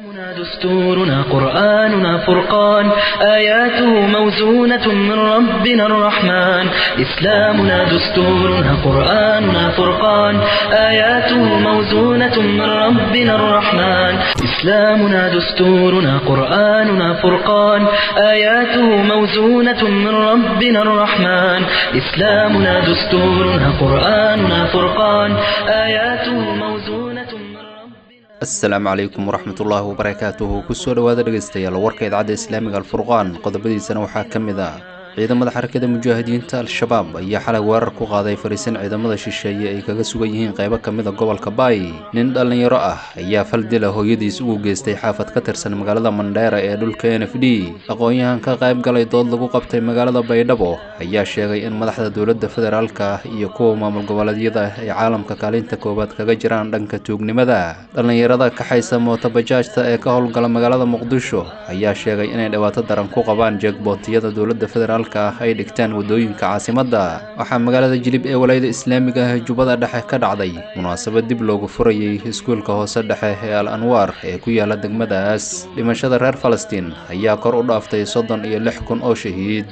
إسلامنا دستورنا قرآننا فرقان آياته موزونة من ربنا الرحمن إسلامنا دستورنا قرآننا فرقان آياته موزونة من ربنا الرحمن إسلامنا دستورنا قرآننا فرقان آياته موزونة من ربنا الرحمن إسلامنا دستورنا قرآننا فرقان آياته موزونة من ربنا asalaamu calaykum waraxmatullaahi wabarakaatuhu kusoo dhowaada dhegaystayaal warka idaacadda islaamiga alfurqaan qodobadiisana waxaa ka mid ah ciidamada xarakada mujaahidiinta al-shabaab ayaa xalay weerar ku qaaday fariisin ciidamada shisheeye ay kaga sugan yihiin qaybo ka mid a gobolka baay nin dhallinyaro ah ayaa fal dila hooyadiis ugu geystay xaafad ka tirsan magaalada mandheera ee dhulka n f d aqoon-yahan ka qayb galay dood lagu qabtay magaalada baydhabo ayaa sheegay in madaxda dowladda federaalka iyo kuwa maamul goboleedyada ay caalamka kaalinta koowaad kaga jiraan dhanka tuugnimada dhallinyarada kaxaysa mootobajaajta ee ka howlgala magaalada muqdisho ayaa sheegay inay dhibaato daran ku qabaan jeegbootiyada dowladda federaalk ay dhigtaan wadooyinka caasimadda waxaa magaalada jilib ee walaayada islaamiga ah jubbada dhexe ka dhacday munaasabad dib loogu furayay iskuulka hoose dhexe ee al anwaar ee ku yaala degmadaas dhimashada reer falastiin ayaa kor u dhaaftay soddon iyo lix kun oo shahiid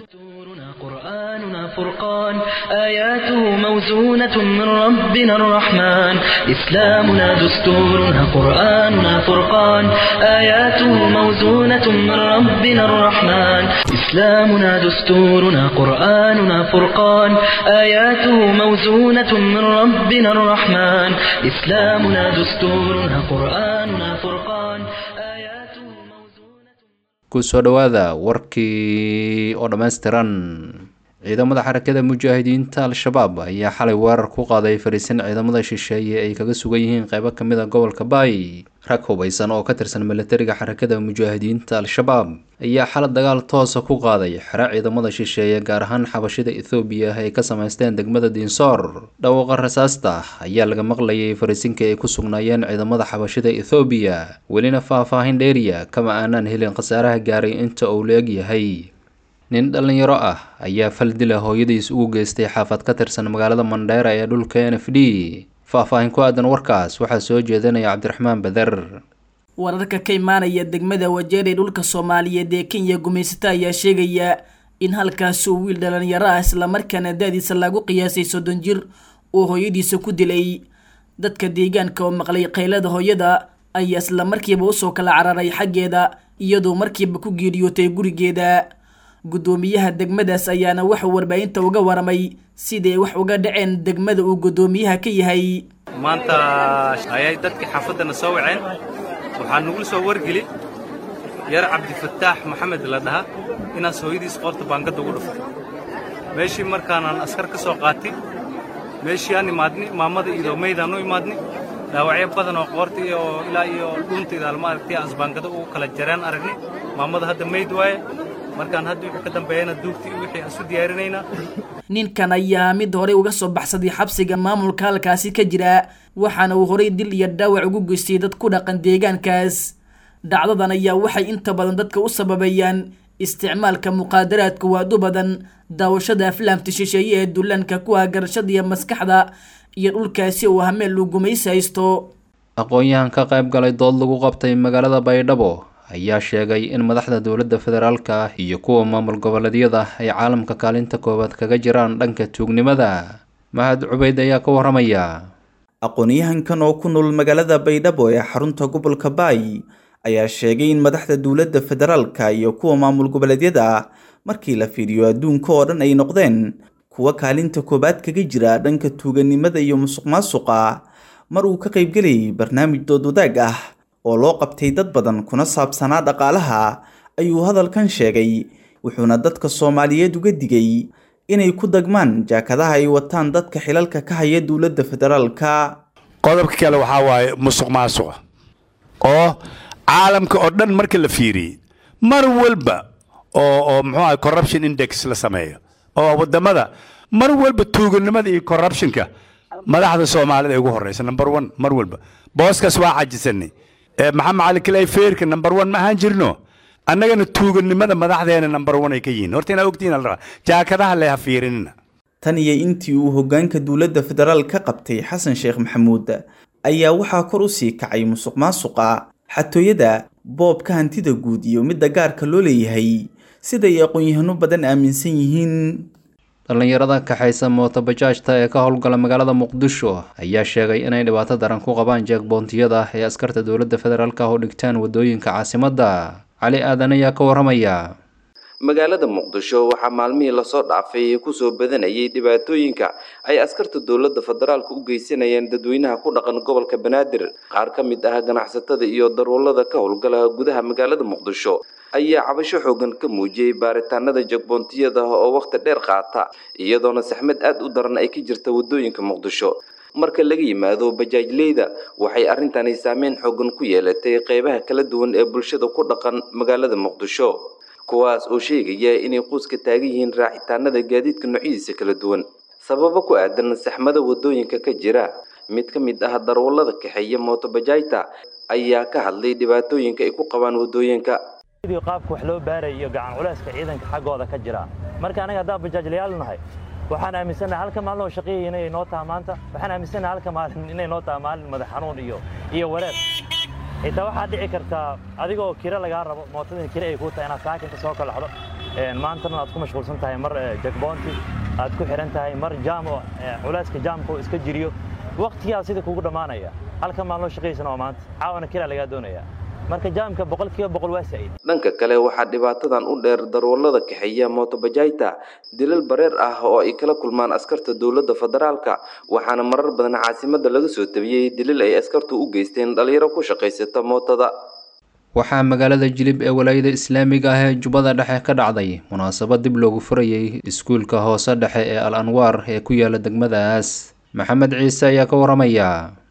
دستورنا قرآننا فرقان آياته موزونة من ربنا الرحمن إسلامنا دستورنا قرآننا فرقان آياته موزونة من ربنا الرحمن إسلامنا دستورنا قرآننا فرقان آياته موزونة من ربنا الرحمن إسلامنا دستورنا قرآننا فرقان آياته موزونة kusoo dhowaada warkii oo dhammaystiran ciidamada xarakada mujaahidiinta al-shabaab ayaa xalay weerar ku qaaday fariisin ciidamada shisheeye ay kaga sugan yihiin qaybo ka mid a gobolka baay rag hubaysan oo ka tirsan milatariga xarakada mujaahidiinta al-shabaab ayaa xalay dagaal toosa ku qaaday xero ciidamada shisheeye gaar ahaan xabashida ethoobiya ay ka samaysteen degmada diinsoor dhawaaqa rasaasta ayaa laga maqlayay fariisinkii ay ku sugnaayeen ciidamada xabashida ethoobiya welina faah-faahin dheeriya kama aanaan helin khasaaraha gaaray inta uu la-eg yahay nin dhallinyaro ah ayaa fal dila hooyadiis ugu geystay xaafad ka tirsan magaalada mandheera ee dhulka n f d faah-faahin ku aadan warkaas waxaa soo jeedinaya cabdiraxmaan bader wararka ka imaanaya degmada wajeer ee dhulka soomaaliyeed ee kenya gumaysata ayaa sheegaya in halkaas uu wiil dhalinyaro ah islamarkaana da-diisa lagu qiyaasay soddon jir uu hooyadiisa ku dilay dadka deegaanka oo maqlay qaylada hooyada ayaa islamarkiiba usoo kala cararay xaggeeda iyadoo markiiba ku geeriyootay gurigeeda guddoomiyaha degmadaas ayaana waxuu warbaahinta uga waramay siday wax uga dhaceen degmada uu guddoomiyaha ka yahay maanta ayay dadkii xaafaddana soo waceen waxaa nagula soo wargeli yar cabdifataax maxamed la dhaha inaas hooyadiis qoorta baangadda ugu dhuftay meeshii markaanaan askar ka soo qaatay meeshii aan imaadni maamada iyo maydaan u imaadni dhaawacyo badan oo qoorta iyo ilaa iyo dhuuntayda alma aragtay asbaangado ugu kala jareen aragni maamada hadda mayd waaye markaan hadda wixii ka dambeeyana duugtii wixii aan isu diyaarinaynaa ninkan ayaa mid horey uga soo baxsaday xabsiga maamulka halkaasi ka jira waxaana uu horey dil iyo dhaawac ugu geystay dad ku dhaqan deegaankaas dhacdadan ayaa waxay inta badan dadka u sababeeyaan isticmaalka muqaadaraadka waadu badan daawashada aflaamta shisheeye ee dullaanka ku ah garashada iyo maskaxda iyo dhulkaasi uu hameel uu gumaysi haysto aqoon-yahan ka qayb galay dood lagu qabtay magaalada baydhabo ayaa sheegay in madaxda dowladda federaalka iyo kuwa maamul goboleedyada ay caalamka kaalinta koowaad kaga jiraan dhanka tuugnimada mahad cubeyd ayaa ka waramaya aqoon-yahankan oo ku nool magaalada baydhabo ee xarunta gobolka baay ayaa sheegay in madaxda dowladda federaalka iyo kuwa maamul goboleedyada markii la fiiriyo adduunka oo dhan ay noqdeen kuwa kaalinta koowaad kaga jira dhanka tuuganimada iyo musuq maasuqa mar uu ka qaybgelayay barnaamij dood wadaag ah oo loo qabtay dad badan kuna saabsanaa dhaqaalaha ayuu hadalkan sheegay wuxuuna dadka soomaaliyeed uga digay inay ku dagmaan jaakadaha ay wataan dadka xilalka ka haya dowladda federaalka qodobka kale waxaa waaye musuq maasuqa oo caalamka oo dhan marka la fiiriyey mar walba oo oo muxuu ahay corruption index la sameeyo oo waddamada mar walba tuuganimada iyo corruptionka madaxda soomaalida ay ugu horreysa number one mar walba booskaas waa cajisanay maxamed cali kilay feerka number one ma ahaan jirno annagana tuuganimada madaxdeena number one ay ka yihiin horta inaa ogtihiin ala rabaa jaakadaha leha fiirinina tan iyo intii uu hoggaanka dowladda federaal ka qabtay xasan sheekh maxamuud ayaa waxaa kor u sii kacay musuq maasuqa xatooyada boobka hantida guud iyo midda gaarka loo leeyahay siday aqoon-yahano badan aaminsan yihiin dhallinyarada kaxaysa mootobajaajta ee ka howlgala magaalada muqdisho ayaa sheegay inay dhibaato daran ku qabaan jeegboontiyada ee askarta dowladda federaalk oo dhigtaan wadooyinka caasimadda cali aadan ayaa ka waramaya magaalada muqdisho waxaa maalmihii lasoo dhaafay kusoo badanayay dhibaatooyinka ay askarta dowladda federaalka u geysanayeen dadweynaha ku dhaqan gobolka banaadir qaar ka mid ah ganacsatada iyo darwallada ka howlgala gudaha magaalada muqdisho ayaa cabasho xoogan ka muujiyey baaritaanada jagboontiyada oo wakhti dheer qaata iyadoona saxmad aad u daran ay ka jirta wadooyinka muqdisho marka laga yimaado bajaajleyda waxay arrintani saameyn xoogan ku yeelatay qeybaha kala duwan ee bulshada ku dhaqan magaalada muqdisho kuwaas oo sheegaya inay quuska taagan yihiin raacitaanada gaadiidka noocyadiisa kala duwan sababo ku aadan saxmada wadooyinka ka jira mid ka mid ah darwallada kaxeeya mootobajaajta ayaa ka hadlay dhibaatooyinka ay ku qabaan wadooyinka qaabka wax loo baaray iyo gacan culeyska ciidanka xaggooda ka jira marka anaga haddaan bajaajlayaal nahay waxaan aaminsannahay halka maalin oo shaqeeyay inay noo taha maanta waxaan aaminsannahay halka maalin inay noo taha maalin madax xanuun iyo iyo wareer xitaa waxaa dhici kartaa adigoo kira lagaa rabo mootadin kira ay kuu tahay inaad saakinta soo kalaxdo maantana aad ku mashquulsan tahay mar jagboonti aad ku xihan tahay mar jaam oo culeyska jaamka oo iska jiriyo waqtigaa sida kugu dhammaanaya halka maalin oo shaqeeysana waa maanta caawana kira lagaa doonaya marka jaamka boqolkiiba boqol waa saa'id dhanka kale waxaa dhibaatadan u dheer darwallada kaxeeya mootobajaajta dilal bareer ah oo ay kala kulmaan askarta dowladda federaalka waxaana marar badan caasimada laga soo tabiyey dilal ay askartu u geysteen dhalinyaro ku shaqaysata mootada waxaa magaalada jilib ee walaayada islaamiga ah ee jubbada dhexe ka dhacday munaasabad dib loogu furayay iskuulka hoose dhexe ee al anwaar ee ku yaala degmadaas maxamed ciise ayaa ka waramaya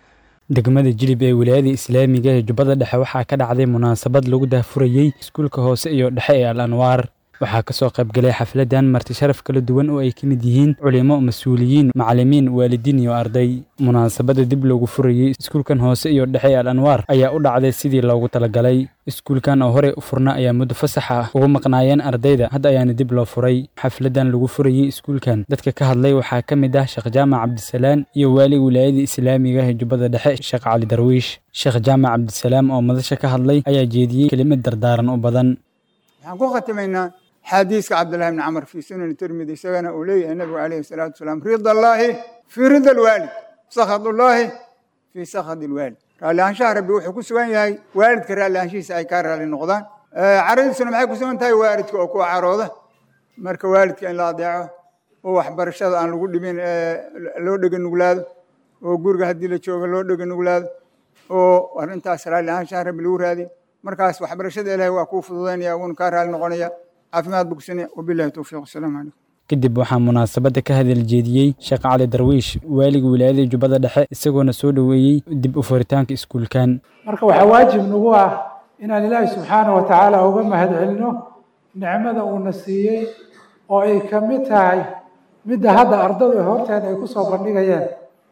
degmada jilib ee wilaayada islaamiga ee jubbada dhexe waxaa ka dhacday munaasabad lagu daahfurayey iskuulka hoose iyo dhexe ee al anwaar waxaa kasoo qaybgalay xafladan marti sharaf kala duwan oo ay ka mid yihiin culimo mas-uuliyiin macalimiin waalidiin iyo arday munaasabada dib loogu furayey iskuulkan hoose iyo dhexe ee al anwaar ayaa u dhacday sidii loogu talagalay iskuulkan oo horey u furna ayaa muddo fasax ah ugu maqnaayeen ardayda hadda ayaana dib loo furay xafladan lagu furayey iskuulkan dadka ka hadlay waxaa ka mid ah sheekh jaamac cabdisalaan iyo waali wilaayada islaamiga ee jubbada dhexe sheekh cali darwiish sheekh jaamac cabdisalaam oo madasha ka hadlay ayaa jeediyey kelimad dardaaran u badan waxaan ku khatimaynaa xadiiska cabdullahi bni camar fii sunan tirmidi isagana uu leeyahay nabigu calayhi salaatu wasalaam rida allaahi fii rida alwaalid sakhadullaahi fii sakhad alwaalid raallihaanshaha rabbi wuxuu ku sugan yahay waalidka raallihaanshihiisa ay kaa raalli noqdaan caradiisuna maxay ku sugan tahay waalidka oo kuwa carooda marka waalidka in la adeeco oo waxbarashada aan lagu dhibin loo dhega nuglaado oo guriga haddii la joogo loo dhega nuglaado oo arrintaas raallihaanshaha rabbi lagu raadiyo markaas waxbarashada ilaahay waa kuu fududaynaya wuuna kaa raalli noqonaya caafimaad bogsanaya wabillahi towfiiq wasalaamu calaykum kadib waxaa munaasabadda ka hadal jeediyey sheekh cali darwiish waaliga wilaayada jubbada dhexe isagoona soo dhoweeyey dib u furitaanka iskuulkan marka waxaa waajib nagu ah inaan ilaahay subxaana wa tacaala uga mahad celino nicmada uuna siiyey oo ay ka mid tahay midda hadda ardadu horteeda ay ku soo bandhigayeen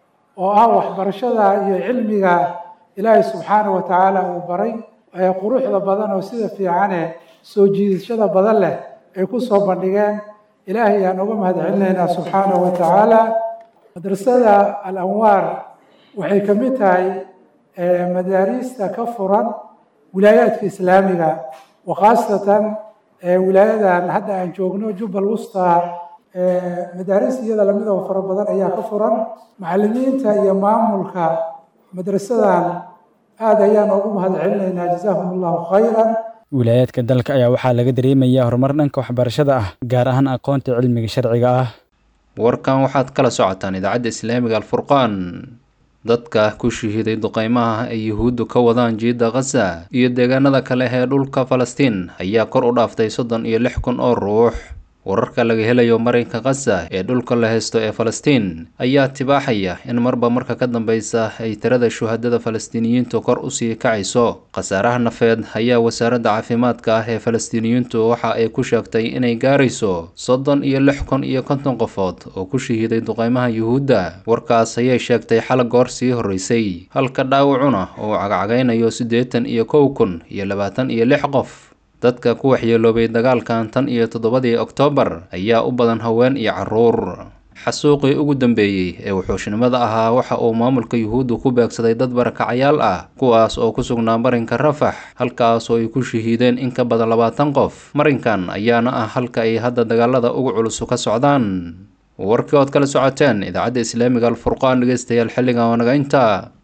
oo ah waxbarashada iyo cilmiga ilaahay subxaana wa tacaala uu baray ee quruxda badan oo sida fiicane soo jiidashada badan leh ay ku soo bandhigeen ilaahay ayaan uga mahad celinaynaa subxaana wa tacaala madrasada al anwaar waxay ka mid tahay madaariista ka furan wilaayaadka islaamiga wa khaasatan wilaayadan hadda aan joogno jubbal wusta madaariis iyada lamid oo fara badan ayaa ka furan macalimiinta iyo maamulka madrasadan aad ayaan ugu mahad celinaynaa jazaahum allahu khayran wilaayaadka dalka ayaa waxaa laga dareemayaa horumar dhanka waxbarashada ah gaar ahaan aqoonta cilmiga sharciga ah warkan waxaad kala socotaan idaacadda islaamiga alfurqaan dadka ku shahiiday duqeymaha ay yuhuuddu ka wadaan jiidda khaza iyo deegaanada kale ee dhulka falastiin ayaa kor u dhaaftay soddon iyo lix kun oo ruux wararka laga helayo marinka khaza ee dhulka la haysto ee falastiin ayaa tibaaxaya in marba marka ka dambeysa ay tirada shuhadada falastiiniyiintu kor usii kacayso khasaaraha nafeed ayaa wasaaradda caafimaadka ah ee falastiiniyiintu waxa ay ku sheegtay inay gaarayso soddon iyo lix kun iyo konton qofood oo ku shahiiday duqeymaha yuhuudda warkaas ayay sheegtay xala goor sii horreysay halka dhaawacuna uu cagcagaynayo siddeetan iyo kow kun iyo labaatan iyo lix qof dadka ku waxyeeloobay dagaalkan tan iyo toddobadii oktoobar ayaa u badan haween iyo carruur xasuuqii ugu dambeeyey ee wuxuushnimada ahaa waxa uu maamulka yuhuuddu ku beegsaday dad barakacayaal ah kuwaas oo ku sugnaa marinka rafax halkaas oo ay ku shahiideen in ka badan labaatan qof marinkan ayaana ah halka ay hadda dagaalada ugu culusu ka socdaan warkii ood kala socoteen idaacadda islaamiga alfurqaan dhegeystayaal xilligan waa naga intaa